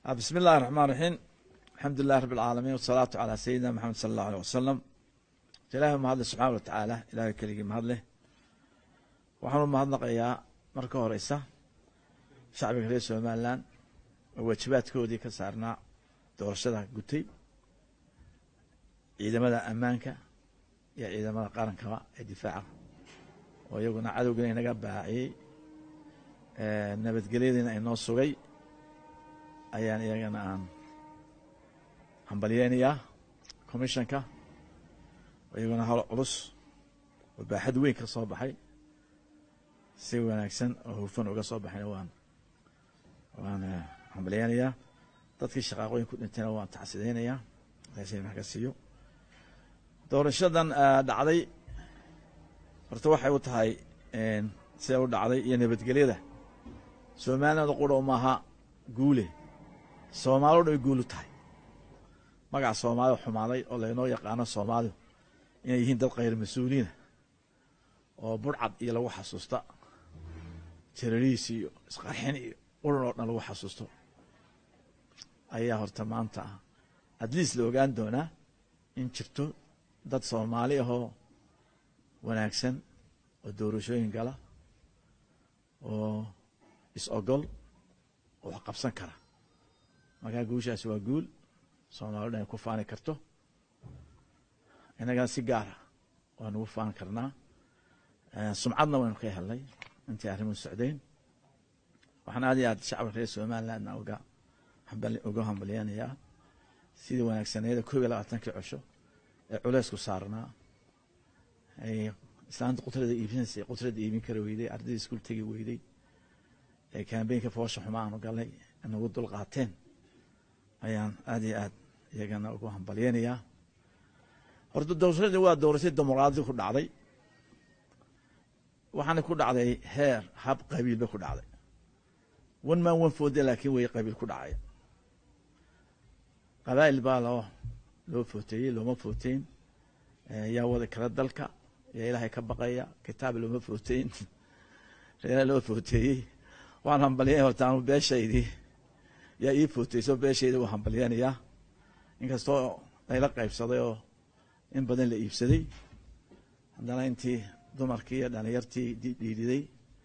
bismi illahi raxmaan raxiim alxamdu lilahi rabi alcaalamiin wasalaatu calaa sayidina maxamed sala allahu aleyh wasalam ilaahi mahadle subxaana wa tacaala ilahay keligii mahadleh waxaanu mahadnaqayaa marka horeysa shacbiga reer somalilan oo waajibaadkoodii ka saarnaa doorashada gutay ciidamada ammaanka iyo ciidamada qarankaba ee difaaca oo iyaguna cadowgiina inaga baaciyey nabadgelyadiina inoo sugay ayaan iyagana aan hambalyeynayaa commissionka oo iyaguna hal culus oo baaxad weyn ka soo baxay si wanaagsan oo hufan uga soo baxayna waan waan hambalyeynayaa dadkii shaqaaqooyin ku dhintayna waan tacsideynayaa ilahay wax ka siiyo doorashadan dhacday horta waxay u tahay sida u dhacday iyo nabadgelyada soomaalilanda qura maaha guule soomaali o dhan way guul u tahay magaca soomaalida xumaaday oo laynoo yaqaano soomaalidu inay yihiin dad khayr mas-uuliina oo burcad iyo lagu xasuusta terariis iyo isqarxin iyo uran oo dhan lagu xasuusto ayaa horta maanta ah adliis la ogaan doonaa in jirto dad soomaali ahoo wanaagsan oo doorashooyin gala oo is-ogol oo wax qabsan kara markaa guushaasi waa guul soomali o dhan ay ku faani karto innagana si gaara waanu ugu faani karnaa sumcadna waynu ka helnay intay arrimuhu socdeen waxaan aad iyo aad shacabka reer somalilandna uga uga hambalyeynayaa sidii wanaagsaneeda koob iyo labaatankii cosho ee culeysku saarnaa ay islaanta qutrada iibinaysay qutrada iibin kara weyday ardayda iskuul tegi weyday ee kambeynka foosha xuma aanu galnay nagu dul qaateen ayaan aad iyo aad iyagana ugu hambalyeynayaa horta doorashadii waa doorashadii dimuqraadi ku dhacday waxaana ku dhacday heer hab qabiil bay ku dhacday one man one foode laakiin way qabiil ku dhacay qabaa'il baa loo loo footeeyey looma footeyn yaa wada kala dalka yaa ilaahay ka baqaya kitaab looma footeyn reera loo footeeyey waan hambalyeynaya horta anu beeshaydii yaa ii footeyso beeshayda waa hambalyeynayaa inkastoo layla qaybsaday oo in badan la iibsaday haddana intii dumarkii iyo dhalinyartii dhiiriday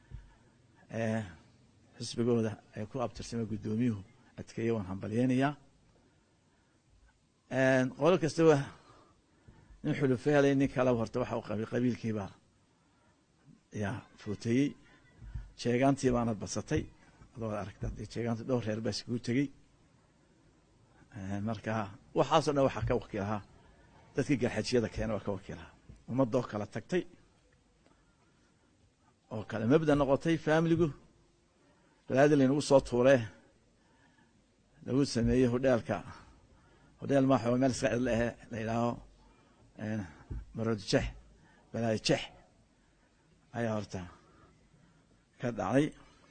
xisbigooda ay ku abtirsamay guddoomiyuhu adkeeye waan hambalyeynayaa qolo kastaba nin xulufo helay nin kaleba horta waxa u qabay qabiilkiibaa yaa footeeyey jeegaantii baana badsatay adoo aragta jeegaanta dhowr reer baa iskugu tegey marka waxaasoo dhan waxaa ka wakiilahaa dadkii garxajiyada keena waa ka wakiilahaa ummadoo kala tagtay oo kale mabda noqotay faamiligu balaadi laynagu soo tuuree lagu sameeyey hodheelka hodheel maaxo meel iska cidla ahe la yidhaaho marodjex balaayo jex ayaa horta ka dhacday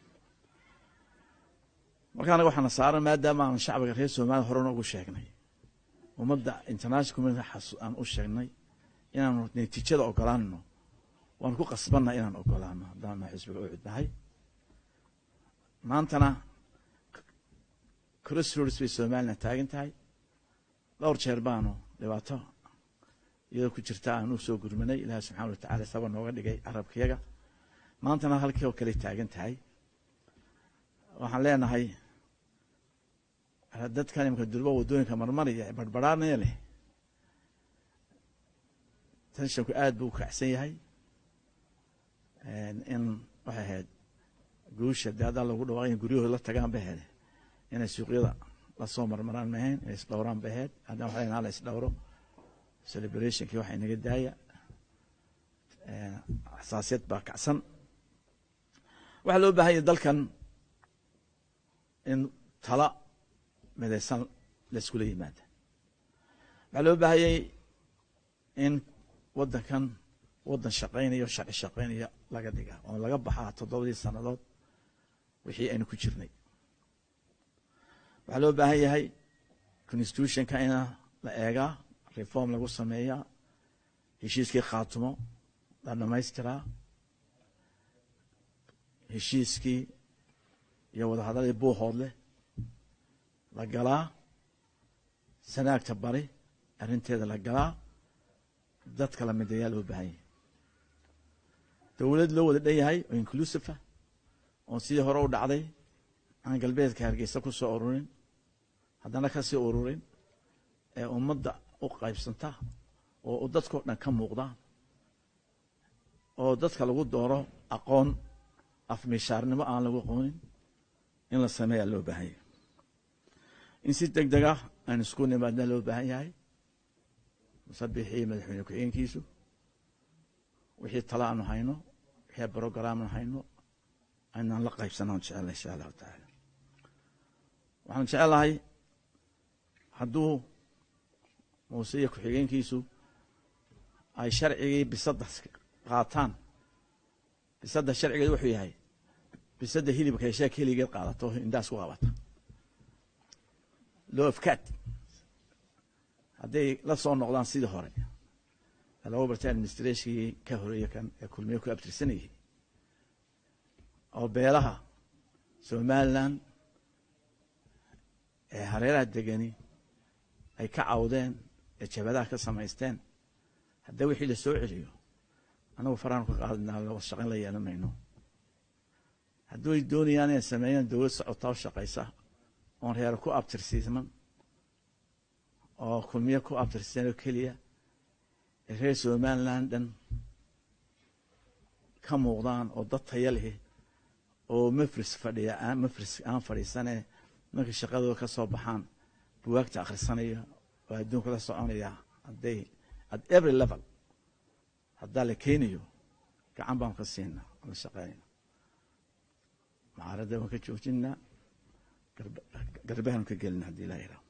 marka anaga waxaana saaran maadaama aan shacbiga reer somaliya horena ugu sheegnay ummadda international community aan u sheegnay inaanu natiijada ogolaanno waanu ku qasbanna inaan ogolaano haddaan xisbiga u cudnahay maantana crossroads bay somalilan taagan tahay dhowr jeer baanu dhibaato iyadoo ku jirta aan u soo gurmanay ilaahi subxana watacala saba nooga dhigay carabkayaga maantana halkii oo kale taagan tahay waxaan leenahay dadkan imika durba waddooyinka marmaraya barbaraanaya leh tenshanku aad buu u kacsan yahay in waxay ahayd guusha dee haddaan lagu dhawaaqay in guryahooda la tagaan ba ahayd inay suuqyada lasoo marmaraan ma ahayn inay isdhowraan ba ahayd haddana waxa lenaha la isdhowro celebrationkii waxa inaga daaya xasaasiyad baa kacsan waxaa loo bahan yahy dalkan in tala midaysan laiskula yimaada waxaa loo baahayay in waddankan waddan shaqaynaya o sharci shaqaynaya laga dhiga oo laga baxaa toddobadii sannadood wixii aynu ku jirnay waxaa loo baahan yahay constitutionka ina la eegaa reform lagu sameeyaa heshiiskii khaatumo la dhamaystiraa heshiiskii iyo wadahadalladii buuhood leh la galaa sanaagta bari arrinteeda la galaa dadka la midayaa loo baahan yahay dowlad loo wada dhan yahay oo inclusive ah oon sidii hore u dhacday aan galbeedka hargeysa ku soo ururin haddana ka sii ururin ee ummadda u qaybsanta oo dadkao dhan ka muuqda oo dadka lagu dooro aqoon afmishaarnimo aan lagu aqoonin in la sameeyaa loo baahan yahay in si deg deg ah aan isku nimaadna loo baahan yahay musabixii madaxweyne ku-xigeenkiisu wixii tala aanu hayno wixii brograam aanu hayno aynaan la qaybsanaan jecela insha allahu tacaala waxaan jecelahay hadduu muuse iyo ku-xigeenkiisu ay sharcigii bisadda qaataan bisadda sharcigeed wuxuu yahay bisadda hilibka heshaa keligeed qaadato indhaas ku qabata loofkaad hadday la soo noqdaan sidii hore lagu bartay administrationkii ka horeeye kan ee kulmiye ku abtirsanayay oo beelaha somalilan ee hareeraha degani ay ka cawdeen ee jabadaha ka samaysteen haddii wixii la soo celiyo anagu faraan ka qaadinaa laba shaqayn la yeelan mayno hadduu ay doonayaan inay sameeyaan dowlad socotaa o shaqaysa oon reer ku abtirsiisman oo kulmiye ku abtirsiisan oo keliya reer somaliland dhan ka muuqdaan oo dad taya leh oo mafris fadhiya mafris aan fadhiisanee markay shaqadooda ka soo baxaan buwaagta akhrisanaya oo adduunka la soconaya hadday at every level haddaa la keenayo gacan baan ka siinaa la shaqeynayna mucaaradda waan ka joojinaa garbahan ka gelina haddii ilaa yidhaho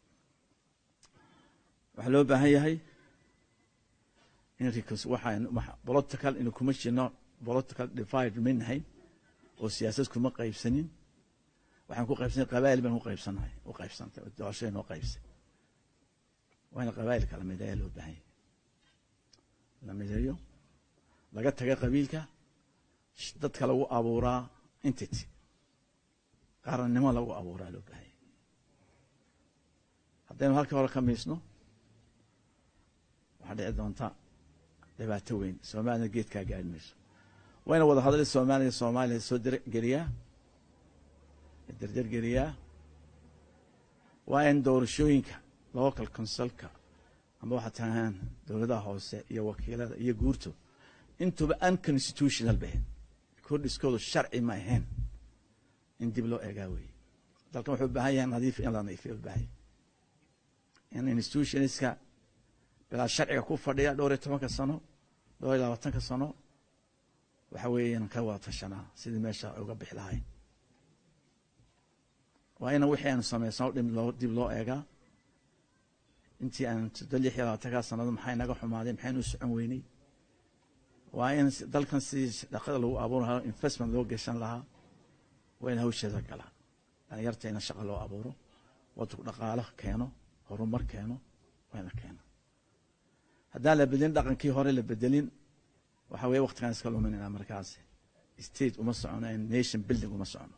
waxaa loo baahan yahay in waxaan political inu kuma jirno political divide ma nahay oo siyaasad kuma qaybsanin waxaan ku qaybsanay qabaa'il baan ku qaybsanahay u qaybsantay oo doorashada noo qaybsay waana qabaa'ilka la mideeya loo baahan yahay la mideeyo laga taga qabiilka dadka lagu abuuraa entity qarannimo lagu abuuraa loo baahan yahay haddaynu halkii hore ka miisno waxaa dhici doonta dhibaato weyn soomaalina geedkaa gaari mayso wayna wada hadlay soomaaliya soomaaliya soo dergeliyaa derdergeliyaa waa in doorashooyinka local consulka amba waxaa tahaan dowladaha hoose iyo wakiilada iyo guurto intuba unconstitutional bahen kordhiskoodu sharci ma ahayn in dib loo eegaa weeye dalkan wuxuu u baahan yahay nadiif in la nadiifiya u baahan yahay in institutionska bilaa sharciga ku fadhiya dhowr iyo tobanka sano dhowr iyo labaatanka sano waxa weeye inaan ka wada tashanaa sidii meesha uga bixi lahayn waa ina wixii aanu samaysano dhib loo dib loo eegaa intii aan soddo lix iyo labaatankaa sanado maxay naga xumaaday maxaynu u socon weynay waa in dalkan sidii dhaqada lagu abuuri lahaa investment loo geshan lahaa waa in hawsheeda galaa dhalinyarta ina shaqa loo abuuro waddanku dhaqaalo keeno horumar keeno waa ina keeno haddaan la bedelin dhaqankii hore la bedelin waxa weye waktigaan iska luminayna markaas state uma socono nation building uma socono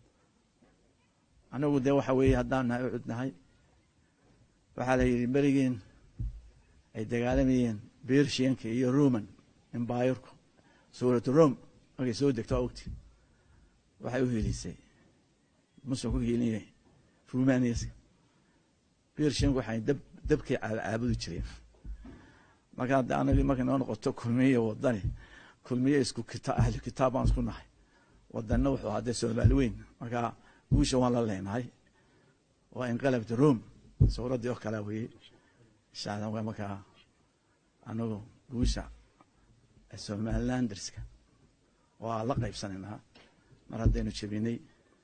anagu dee waxa weeye haddaan nahay u cudnahay waxaa la yidhi berigiin ay dagaalamayeen bershianka iyo roman embayerku suuratu rome markay soo degto waa ogti waxay u hiilisay muslim ku hiilinaya rumaniaska bershianku waxay dab dabkay caabudi jireen marka hadda anagii markay noo noqoto kulmiye wadani kulmiye isku kita ahli kitaab baan isku nahay wadanna wuxuu hadee soomaali weyn marka guusha waan la leenahay waa inqalabta rome suuraddii oo kalea weye insha allah waa markaa anagu guusha somalilanderska waa la qaybsanaynaa mar haddaynu jebinay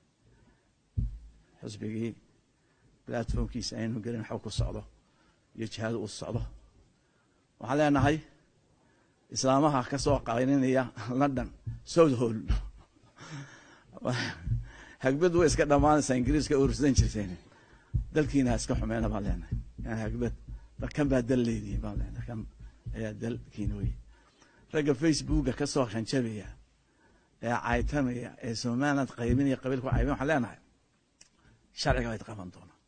xusbigii platformkiisa aynu gelin waxba ku socdo iyo jihaadu u socdo waxaan leenahay islaamaha ka soo qayninaya london south hall hagbad way iska dhammaanaysaa ingiriiska urursan jirteen dalkiina ha iska xumeena baan leenahay yani hagbad kan baa dal leedihin baan leenahay kan ayaa dalkiina wey ragga facebooka ka soo hanjabaya ee caytamaya ee somaliland qaybinaya qabiilku caybin waxaan leenahay sharciga wayd qaban doonaa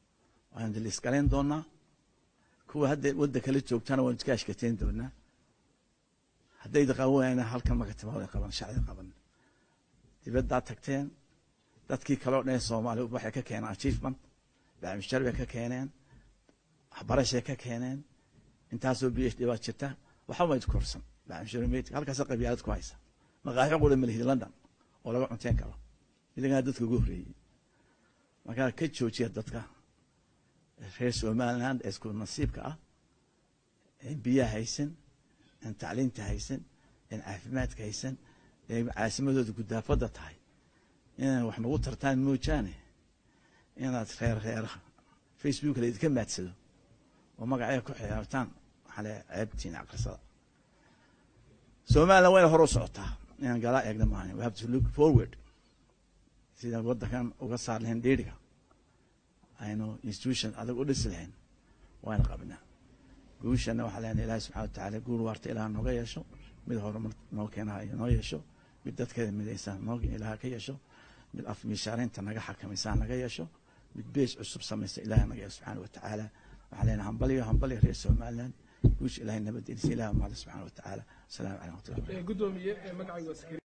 waan daliisgalayn doonaa kuwa hadda wadda kala joogtana waan iska ashkateyn doonaa haddayda qaban waayana halkan marka timaada qaban shacdi qaban dibaddaa tagteen dadkii kaleo dhan soomaaliya waxay ka keeneen achievement bacmishar bay ka keeneen waxbarashay ka keeneen intaasoo b h d baa jirta waxba ma korsan bacmishar halkaasa qabyaalad ku haysa maqaaxi qura malihid london oo laga cunteen karo idangaa dadka ugu horreeyey markaa ka joojiya dadka reer somaliland ee isku nasiibka ah een biyaha haysan een tacliinta haysan een caafimaadka haysan ee caasimadooda gudaafada tahay inaan wax nagu tartaan moojaane inaad reer reeraha facebook laydinka maadsado oo magacaya ku xiyaartaan waxaa le ceebtiin aqrisada somaliland wayna hor u socotaa inaan galaa eegna maahan we have to look forward sidaan waddankan uga saar lahayn dheeriga aynu institution adag u dhisi lahayn wayna qabnaa guushana waxaa leenahay ilaahi subxana watacaala guur waarta ilaah nooga yeesho mid horumar noo keenaha noo yeesho mid dadkeeda midaysa noo ilaah ka yeesho mid af miishaareynta naga xakamaysa naga yeesho mid bees cusub samaysa ilaah naga yeesho subxaana watacaala waxaa leenahay hambaliyo hambaliyo reer somaliland guusha ilahay nabadgelisa ilaah mahada subxaana watacaala asalaamu caleykum watullahi gudoomiye magacayga